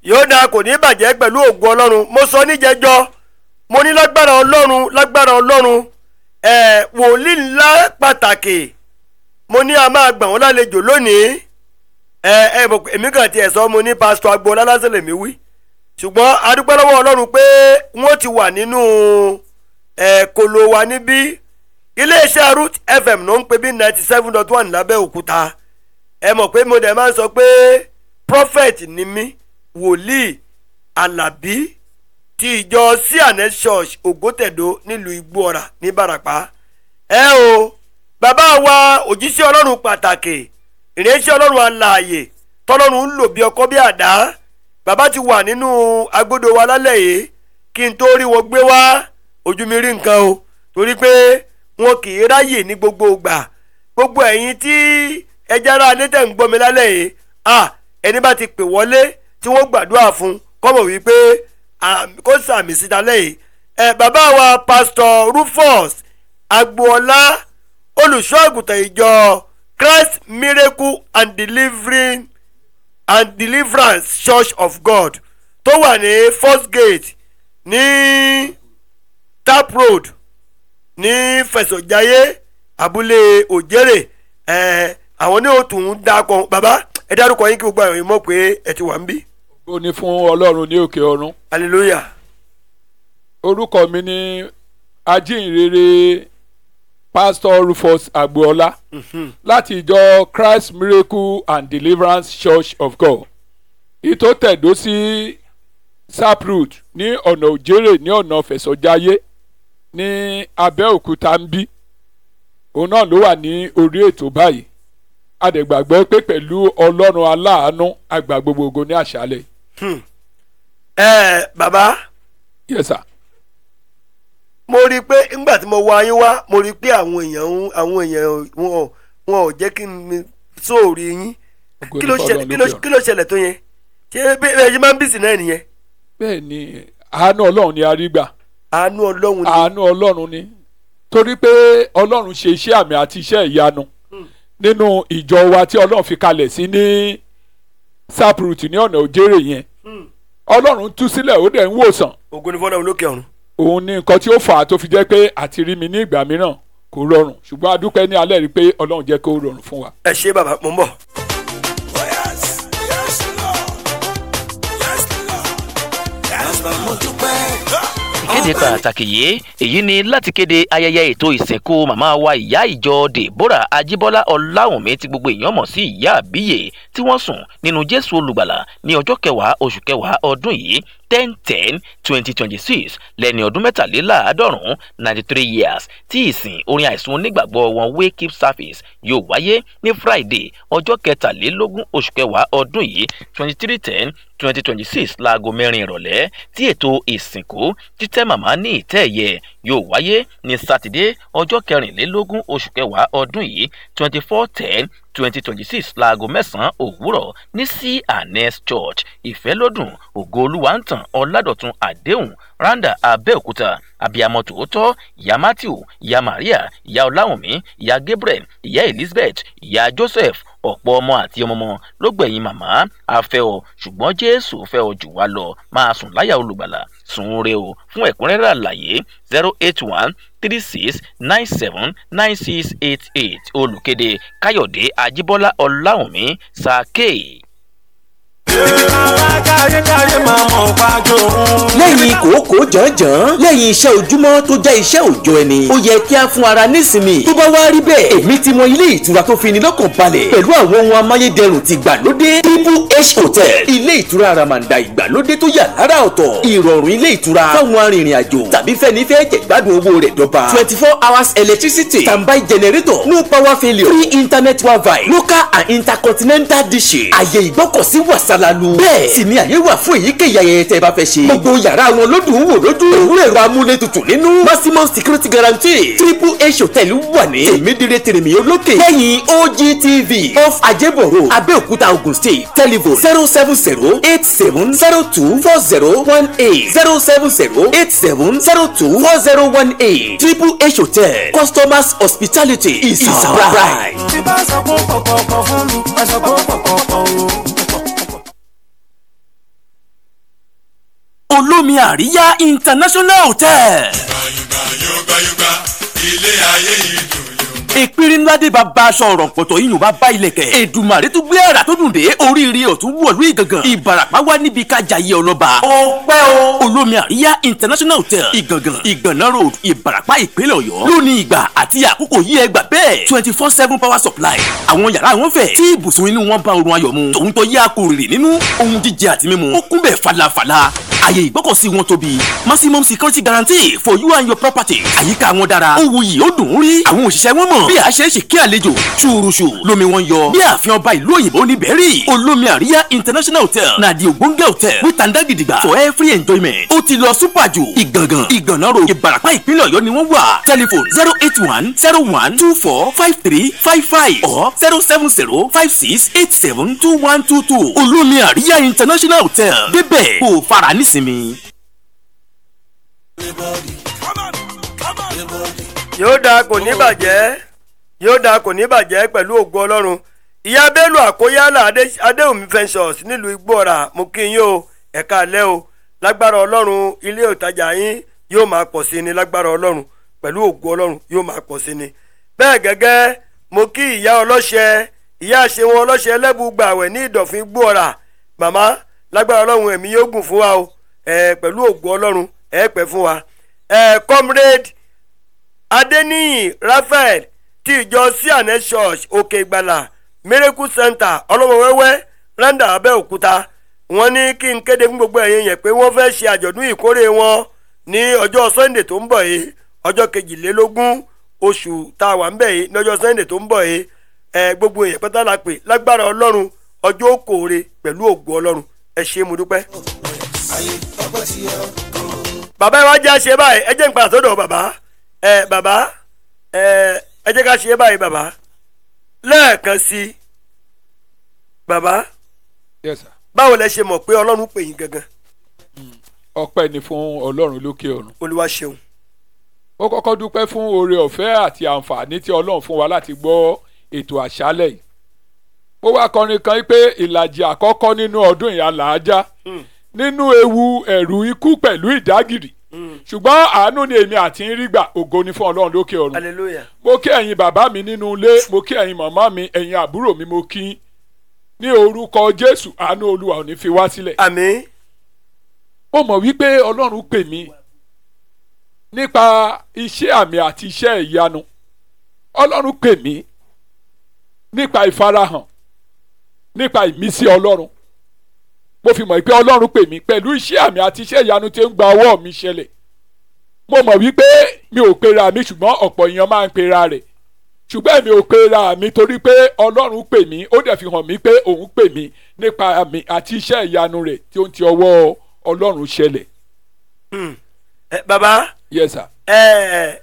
yóò dáa kò ní bàjẹ́ pẹ̀lú ògùn ọlọ́run mo sọ níjẹjọ́ mo ní lágbára ọlọ́run lágbára ọlọ́run ẹ̀ wòlíì ńlá pàtàkì mo ní a máa gbà wọ́n lálejò lónìí ẹ ẹ mọ̀ pé èmi kàn tiẹ̀ sọ mo ní pásítọ̀ agboola lásán lèmi wí ṣùgbọ́n adúpẹ́ lọ́wọ́ ọlọ́run pé wọ́n ti wà nínú ẹ̀ kolo wa níbí iléeṣẹ́ root fm ló ń pè bí ninety seven dot one lábẹ́òkúta ẹ mọ̀ pé mo dẹ̀ máa ń sọ pé prophet ni mí wòlíì alábí ti ìjọ cns church ògótẹ̀dó nílùú igbóọ̀rà ní barapa ẹ o bàbá wa òjíṣẹ́ ọlọ́run pàtàkì ìrẹsì ọlọ́run alààyè tọ́lọ́run ń lò bí ọkọ́ bí àdá bàbá ti wà nínú agbódo wa lálẹ́ yìí kí n tó rí wọn gbé wá ojú mi rí nǹkan o torí pé wọn kì í ráyè ní gbogbo ìgbà gbogbo ẹ̀yin tí ẹja ara alẹ́ tẹ̀ ń gbọ́ mi lálẹ́ yìí à ẹni bá ti pè wọlé tí wọ́n gbàdúrà fún kọ́mọ̀ wípé kó sàmì síta lẹ́yìn ẹ bàbá wa pásítọ̀ rufus agboola olùṣọ́ àgùntàn ìjọ christ miracle and delivering and deliverance church of god tó wà ní first gate ní tap road ní fẹsọ̀jáyé abúlé òjèrè ẹ àwọn ní òtún ń dákọ bàbá ẹ dárúkọ yín kí gbogbo àwọn èèyàn mọ̀ pé ẹ ti wà ń bí. ó ní fún ọlọ́run ní òkè ọ̀run hallelujah. orúkọ mi ní ajínrere pastor rufus agboola láti ìjọ christ miracle and deliverance church of god ìtò tẹ̀dó sí saproot ní ọ̀nà òjèrè ní ọ̀nà fẹ̀sọ̀jáyé ní abẹ́òkúta ń bí òun náà ló wà ní orí ètò báyìí adẹ̀gbàgbọ́ pé pẹ̀lú ọlọ́run aláàánú àgbà gbogbogbò ní àṣálẹ̀. ẹ bàbá yes sir. mo rí i pé nígbà tí mo wá yín wá mo rí i pé àwọn èèyàn ń- àwọn èèyàn wọn ò- wọn ò jẹ́ kí n sóòrì yín Ògo kí ni ló fọ́lọ́run ṣẹlẹ̀ kí ló lókè ọ̀run. kí ló ṣẹlẹ̀ tó yẹn ṣé bí ẹ ṣe máa ń bìsì náà nìyẹn bẹ́ẹ̀ ni àánú ọlọ́run ni a rí gbà àánú ọlọ́run ni àánú ọlọ́run ni torí pé ọlọ́run ṣe iṣẹ́ àmì àti iṣẹ́ ìyanu nínú ìjọ wa tí ọlọ́run fi kalẹ̀ sí ní saproot ní ọ̀nà òjèrè yẹn ọlọ́run tú sílẹ̀ ó dẹ̀ ń wòsàn ògo ni fọ́lọ́run lókè ọ̀run òun ní nǹkan tí ó fà á tó fi jẹ́ pé àti rí mi ní ìgbà mìíràn kò rọrùn ṣùgbọ́n a dúpẹ́ ní alẹ́ rí pé ọlọ́run jẹ́ kó rọrùn fún wa. ẹ ṣe bàbá mo ń bọ̀. Oh yes, yes Lord, yes Lord, yes Lord, mo dúpẹ́. ìkéde pàtàkì yìí èyí ni láti kéde ayẹyẹ ètò ìsìnkú màmá wa ìyá ìjọ deborah ajíbọ́lá ọláwùnmí tí gbogbo èèyàn mọ̀ sí ìyá àbíyè tí wọ́n sùn nínú jésù olùgbàlà ní ọjọ́ kẹwàá oṣù kẹwàá ọdún yìí ten ten twenty twenty six lẹ́ni ọdún mẹ́tàléláàádọ́rùn-ún ninety three years tí ìsìn orin àìsùn onígbàgbọ́ wọn wake up service yóò wáyé ní friday ọjọ́ kẹtàlélógún oṣù kẹwàá ọdún yìí twenty three ten twenty twenty six láago mẹ́rin ìrọ̀lẹ́ tí ètò ìsìnkú títẹ́ màmá ní ìtẹ́ ẹ̀yẹ yóò wáyé ní sátidé ọjọ́ kẹrìnlélógún oṣù kẹwàá ọdún yìí twenty four ten twenty twenty six láago mẹ́sàn-án òwúrọ̀ ní c anes church ìfẹ́lódùn ògo olúwa ń tàn ọ̀làdọ̀tun àdéhùn randa abẹ́òkúta abiyamọ tòótọ́ ìyá matthew ìyá maria ìyá ọláwùnmí ìyá gabriel ìyá elizabeth ìyá joseph ọ̀pọ̀ ọmọ àti ọmọọmọ ló gbẹ̀yìn màmá afẹ́ ọ ṣùgbọ́n jésù fẹ́ ọ jù wá lọ máa sùn láyà olùgbàlà sùn re o fún ẹ̀kúnrẹ́rẹ́ àlàyé zero eight one three six nine seven nine six eight eight olùkéde káyọ̀dé ajíbọ́lá ọláwùnmí sàkéè. Káyékáyé máa mọ̀ pàjọ òun. lẹ́yìn kòókò jànjàn lẹ́yìn iṣẹ́ ojúmọ́ tó jẹ́ iṣẹ́ òòjọ́ ẹni ó yẹ kí a fún ara nísinmi tó bá wá rí bẹ́ẹ̀ èmi ti mọ ilé ìtura tó fini lọ́kàn balẹ̀ pẹ̀lú àwọn ohun amáyédẹrùn ti gbàlódé triple h hotel ilé ìtura àràmàǹdà ìgbàlódé tó yà lára ọ̀tọ̀ ìrọ̀rùn ilé ìtura fáwọn arìnrìn àjò tàbí fẹ́ni fẹ́ jẹ̀gbádùn owó rẹ̀ dọ́ba twenty four hours electricity standby generator no power failure free internet wifi local and intercontinental dishes àyè ìgbọ́kọ̀sí wàsálàlú bẹ́ẹ̀ sì ni àyè wà fún èyíkéyìí ayẹyẹ tẹ́ ẹ bá fẹ́ ṣe gbogbo yàrá wọn ló dùn ún wò lójú òwúrọ̀ ẹ̀rọ amúlétutù nínú maximum security guarantee triple h hotel wà ní tèmídìrẹ tèrèmí olókè lẹ́yìn ogtv off ajébọ̀rọ̀ abẹ́òkúta ogun state telephone zero seven zero eight seven zero two four zero one eight zero seven zero eight seven zero two four zero one eight triple h hotel customers hospitality is our pride. Tí bá sọ pé pọ̀pọ̀pọ̀ fún mi, ẹ sọ pé pọ̀pọ̀pọ̀ o. olómi àríyá international hotel. yùgbà yùgbà yùgbà ilé ayé yìí dùn yùn. ìpínlẹ̀ ńlá dé bàbá aṣọ ọ̀rọ̀ pọ̀tọ̀ yìí yóò bá bá ilẹ̀kẹ̀. èdùmàrè tún gbé àrà tó dùn dé oríire ọ̀tún wọ̀lú ìgangan. ìbàràpá wá níbi kájà yẹ ọlọ́ba. ó pẹ́ o. olómi àríyá international hotel ìgangan ìgànná road ìbàràpá ìpínlẹ̀ ọ̀yọ́. lónìí ìgbà àti àkókò yí ẹ gbà bẹ́ẹ̀. twenty four seven power supply. àwọn yàrá wọn fẹ̀. tí ibùsùn inú wọn bá orun ayọ̀ mu. tòun tó yá kúrìrì nínú ohun jíjẹ àti mímu. ó kún bẹ́ẹ̀ falafala àyè ìgbọ́kọ̀sí wọn tóbi maximum security guarantee for you and your property àyíká wọn dára ó wuyì ó dùn ún rí àwọn òṣìṣẹ́ wọn mọ̀ bí a ṣe é ṣe kí àlejò ṣùrùṣù lomi wọn yọ bí ààfin ọba ìlú òyìnbó ní bẹ́ẹ̀rì olómi àríyá international hotel na di ògbóǹgẹ̀ hotel with tanda gidigba for every enjoyment ó ti lọ super jù ìgàngàn ìgànnà ro ìbàràpá ìpínlẹ̀ ọ̀yọ́ ni wọ́n wà telephone zero eight one zero one two four five three five five or zero seven zero five six eight seven two one two two olómi àríyá international hotel débẹ̀ kó o fara nísinmi. come on come on. yóò dáa kò ní bàjẹ́ yóò dáa kò ní bàjẹ́ pẹ̀lú ògo ọlọ́run ìyá bello àkóyálà Adé- adéhùnmí ventures nílùú igbóọ̀rà mo kí yín o ẹ̀ka alẹ́ o lágbára ọlọ́run ilé ìtajà yín yóò máa pọ̀ sí ni lágbára ọlọ́run pẹ̀lú ògo ọlọ́run yóò máa pọ̀ sí ni bẹ́ẹ̀ gẹ́gẹ́ mo kí ìyá ọlọ́ṣẹ ìyá àṣewọ̀n ọlọ́ṣẹ ẹlẹ́bùgbàwẹ̀ ní ìdọ̀fín igbóọ̀rà màmá lágbára ọlọ́run ẹ̀mí yóò gùn fún wa o ẹ̀ pẹ̀lú ògo ọlọ́run ẹ̀ pẹ́ fún wa ẹ̀ comrade adeniyi raphael ti ìjọ sianet church òkè ìgbàlà miracle center ọlọ́mọwẹ́wẹ́ randa abẹ́òkúta wọ́n ní kí n kéde fún gbogbo ẹ̀yin yẹn pé wọ́n fẹ́ ṣe àjọ̀dún ìkórè wọn ní ọjọ́ sunday tó ń bọ̀ yìí ọjọ́ kejìlélógún oṣù tá a wà ń bẹ̀ yìí lọ́jọ́ sunday tó ń bọ̀ yìí ẹ gbogbo èèyàn pátá la pè lágbára ọlọ́run ọjọ́ òkòòrè pẹ̀lú ògo ọlọ́run ẹ ṣé mo dúpẹ́. bàbá ẹ wá jẹ́ àṣẹ báyìí ẹ jẹ́ n padà sọ́dọ̀ bàbá ẹ bàbá ẹ ẹ jẹ́ ká ṣe báyìí bàbá lẹ́ẹ̀kan sí i bàbá yes sir báwo lẹ ṣe mọ̀ pé ọlọ́run pè yín gangan ọpẹ́ ni fún ọlọ́run lókè ọ̀run olúwa ṣeun ó kọ́kọ́ dúpẹ́ fún oore ọ̀fẹ́ àti àǹfààní tí ọlọ́run fún wa láti gbọ́ ètò àṣálẹ̀ yìí mo wá kọrin kan pé ìlàjì àkọ́kọ́ nínú ọdún ìyá làájá nínú ewu ẹ̀rù ikú pẹ̀lú ìdágìrì ṣùgbọ́n àánú ni èmi àti ń rí gbà ògo ni fún ọlọ́run lókè ọ̀run hallelujah mo kí ẹ̀yin bàbá mi nínú ilé mo kí ẹ̀yin màmá mi ẹ̀yin àbúrò mi mo kí yín. ní orúkọ jésù àánú olúwa ò ní fi wá sílẹ̀ àmín ó mọ̀ wípé ọlọ́run pè mí nípa iṣẹ́ àmì àti iṣẹ́ ìyanu ọlọ́run pè mí nípa ìfarahàn nípa ìmísí ọlọ́run mo fi mọ̀ pé ọlọ́run pè mí pẹ̀lú iṣẹ́ àmì àti iṣẹ́ ìyanu tí ń gba ọwọ́ mi ṣẹlẹ̀ mo mọ̀ wípé mi ò pera mi ṣùgbọ́n ọ̀pọ̀ èèyàn máa ń pera rẹ̀ ṣùgbọ́n èmi ò pera mi torí pé ọlọ́run pè mí ó dẹ̀ fi hàn mí pé òun pè mí nípa àmì àti iṣẹ́ ìyanu rẹ̀ tí ó ń ti ọwọ́ ọlọ́run ṣẹlẹ̀ ẹ bàbá yes sir. ẹ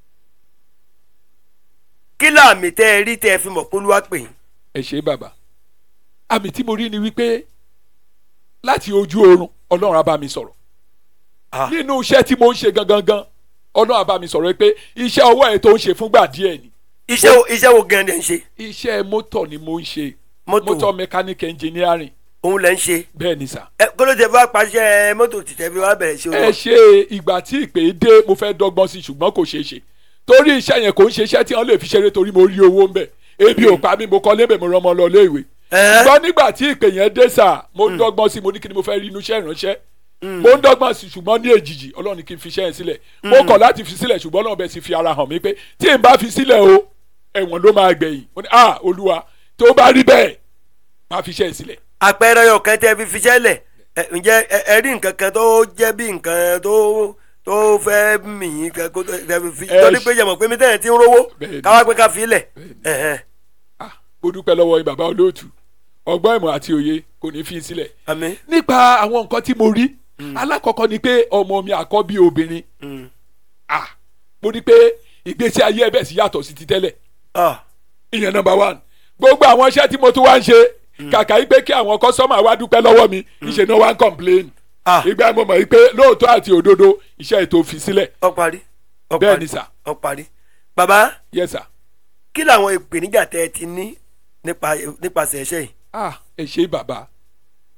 kí láàmì tẹ ẹ rí tẹ ẹ fi mọ̀ pé olúwa pè yín ẹ ṣe bàbá àmì tí mo rí ni wípé láti ojú oorun ọlọ́run á bá mi sọ̀rọ̀ Ah. nínú iṣẹ́ tí mo ń ṣe gangan gan ọlọ́run á bá mi sọ̀rọ̀ pé iṣẹ́ ọwọ́ ẹ̀ tó ń ṣe fúngbà díẹ̀ ni iṣẹ́ wo iṣẹ́ wo gan ni ẹ̀ ń ṣe iṣẹ́ mọ́tò ni mo ń ṣe Mọ́tò. mọ́tò mechanic engineering òun lẹ̀ ń ṣe bẹ́ẹ̀ ni sà. ẹ kó ló tẹ bá pàṣẹ mọ́tò tìtẹ́ fi wá bẹ̀rẹ̀ ṣe ẹ owó ṣe ìgbà tí ìpè dé mo fẹ́ dọ́gbọ́n sí ṣùgbọ́n kò ṣeé ṣe torí iṣẹ́ yẹn kò ń ṣe iṣẹ́ tí wọ́n lè fi ṣeré torí mo rí owó ń bẹ̀ ebi ò pa mí mo kọ́ lébè mo rán ọmọ lọ léèwé Ẹ́. ṣùgbọ́n nígbà tí ìpè yẹn dé sà mo ń dọ́gbọ́n sí mo ní kí ni mo fẹ́ rí inú iṣẹ́ ìránṣẹ́ mo ń dọ́gbọ́n sí ṣùgbọ́n ní èjìjì ọlọ́run ní kí n fi iṣẹ́ yẹn sílẹ̀ mo kọ̀ láti fi sílẹ̀ ṣùgbọ́n ọlọ́run bẹ̀ sì fi ara hàn mí pé tí n bá fi sílẹ̀ o ẹ̀wọ̀n ló máa gbẹ̀yìn mo ní ah olúwa tó bá rí bẹ́ẹ̀ máa fi iṣẹ́ yẹn sílẹ̀ àpẹẹrẹ ọkàn tẹ fi fiṣẹ́ lẹ̀ ẹ, ǹjẹ́ ẹ ẹ rí nǹkan kan tó jẹ́ bí nǹkan tó tó fẹ́ mìín kan kó tó tẹ fi fi Ẹ torí ṣe- pé jẹ̀mọ̀ pé mi tẹ̀yẹ̀ ti ń rówó Bẹ́ẹ̀ni. káwá pé ká fi lẹ̀ Bẹ́ẹ̀ni. ẹ̀hẹ́n. ah mo dúpẹ́ lọ́wọ́ yín bàbá olóòtú ọgbọ́n ìmọ̀ àti òye kò ní fi sílẹ̀ àmín nípa àwọn nǹkan tí mo rí alákọ̀ọ́kọ́ ni pé ọmọ mi àkọ́bí obìnrin Mm. ah mo rí pé ìgbésí ayé ẹbẹ̀ sí yàtọ̀ sí ti tẹ́lẹ̀ Ah, ìyẹn number one gbogbo àwọn iṣẹ́ tí mo tún wá ń ṣe kàkà yí pé kí àwọn kọ́sọ́mà wá dúpẹ́ lọ́wọ́ mi ìṣe náà wá ń complain Ah. ìgbà mo mọ̀ yí pé lóòótọ́ àti òdodo iṣẹ́ ètò fi sílẹ̀ ó parí ó Bẹ́ẹ̀ parí, ni sà. ó parí bàbá yes sir kí làwọn ìpèníjà tẹ ẹ ti ní nípa nípasẹ̀ ẹ̀ṣẹ̀ yìí ah ẹ ṣe bàbá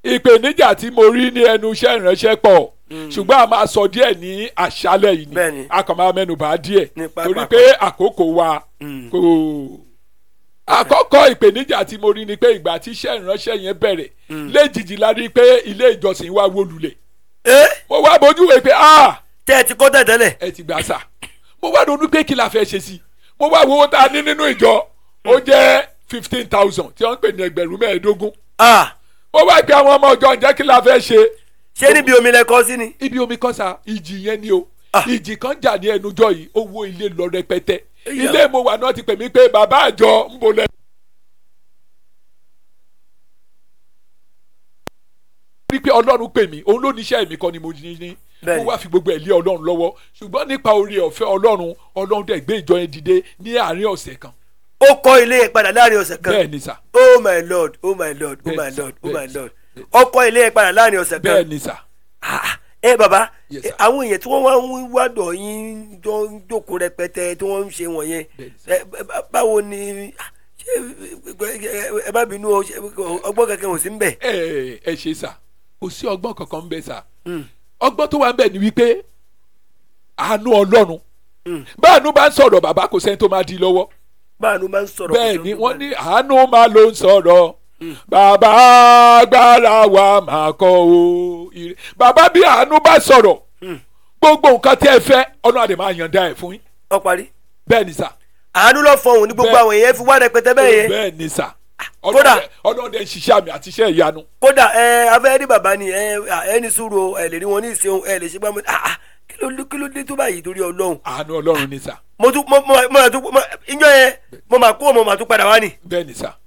ìpèníjà tí mo rí ní ẹnu iṣẹ́ ìránṣẹ́ pọ̀ ṣùgbọ́n a máa sọ díẹ̀ ní àṣálẹ̀ yìí Bẹ́ẹ̀ni. ni a kàn máa mẹ́nubà díẹ̀ Ní pápá. torí pé àkókò wa kò àkọ́kọ́ ìpèníjà tí mo rí ni pé ìgbà tí iṣẹ́ ìránṣẹ́ yẹn bẹ̀rẹ̀ léjijì la rí pé ilé ìjọsìn wa wó lulẹ̀ ẹ mo wá bójú wẹ̀ pé ah tẹ́ ẹ ti kọ́ tẹ̀tẹ́lẹ̀ ẹ ti gbà sà mo wá ronú pé kí la fẹ́ ṣe sí mo wá wo owó tá a ní nínú ìjọ ó jẹ́ fifteen thousand tí wọ́n ń pè ní ẹgbẹ̀rún mẹ́ẹ̀ẹ́dógún ah mo wá pe àwọn ọmọ ìjọ ǹjẹ́ kí la fẹ́ ṣe ṣé níbi omi lẹ kọ́ sí ni ibi omi kan sa ìjì yẹn ni o Ah. ìjì kan jà ní ẹnujọ yìí ó wó ilé lọ rẹpẹtẹ Ìyá. ilé mo wà náà ti pè mí pé bàbá àjọ ń bolẹ̀. rí pé ọlọ́run pè mí òun ló níṣẹ́ mi kọ́ ni mo ní ní Bẹ́ẹ̀ni. mo wá fi gbogbo ẹ̀ lé ọlọ́run lọ́wọ́ ṣùgbọ́n nípa oore ọ̀fẹ́ ọlọ́run ọlọ́run dẹ̀ gbé ìjọ yẹn dìde ní àárín ọ̀sẹ̀ kan ó kọ́ ilé yẹn padà láàrin ọ̀sẹ̀ kan bẹ́ẹ̀ ni sà oh my lord oh my lord oh my Bẹ́ẹ̀ni, lord oh bẹ́ẹ̀ni, my lord ó kọ́ ilé yẹn padà láàrin ọ̀sẹ̀ bẹ́ẹ̀ kan ni sà Ah, ẹ bàbá Yes, ẹ, sir. àwọn èèyàn tí wọ́n wá ń wádọ̀ yín jọ ń jókòó rẹpẹtẹ tí wọ́n ń ṣe wọ̀nyẹn Bẹ́ẹ̀ni, sir. ẹ, bá- báwo ni ah, ṣé ẹ- ẹ bá bínú o, ṣé ọgbọ́n kankan ò sí ń bẹ̀. ẹ ẹ ṣe sà kò sí ọgbọ́n kankan ń bẹ sà ọgbọ́n tó wà ń bẹ ni wípé àánú ọlọ́run báànú bá ń sọ̀rọ̀ bàbá kò sẹ́ni tó máa di lọ́wọ́ báànú máa ń sọ̀rọ̀ bẹ́ẹ̀ kò ni sí wọ́n ní àánú máa ló ń sọ̀rọ̀ bàbá agbára wa máa kọ́ o ire bàbá bí àánú bá sọ̀rọ̀ gbogbo nǹkan tí ẹ fẹ́ ọ̀nà àdè máa yànda ẹ̀ fún yín ọ parí bẹ́ẹ̀ ni sà àánú lọ fọhùn ní gbogbo Bẹ́ẹ̀. àwọn èèyàn fi wá rẹpẹtẹ bẹ́ẹ̀ yẹn bẹ́ẹ̀ ni sà kódà- ọlọ́dẹ ń ṣiṣẹ́ àmì àti iṣẹ́ ìyanu kódà ẹ afẹ́rí bàbá ni ẹ ẹ ní sùúrù o, ẹ lè rí wọn ní ìṣeun ẹ lè ṣe gbàmù ah ah, kí ló kí ló dé tó báyìí torí ọlọ́run àánú ọlọ́run ni sà mo tún mo mo mo tún mo ìjọ yẹn mo máa kó mo máa tún padà wá ni bẹ́ẹ̀ ni sà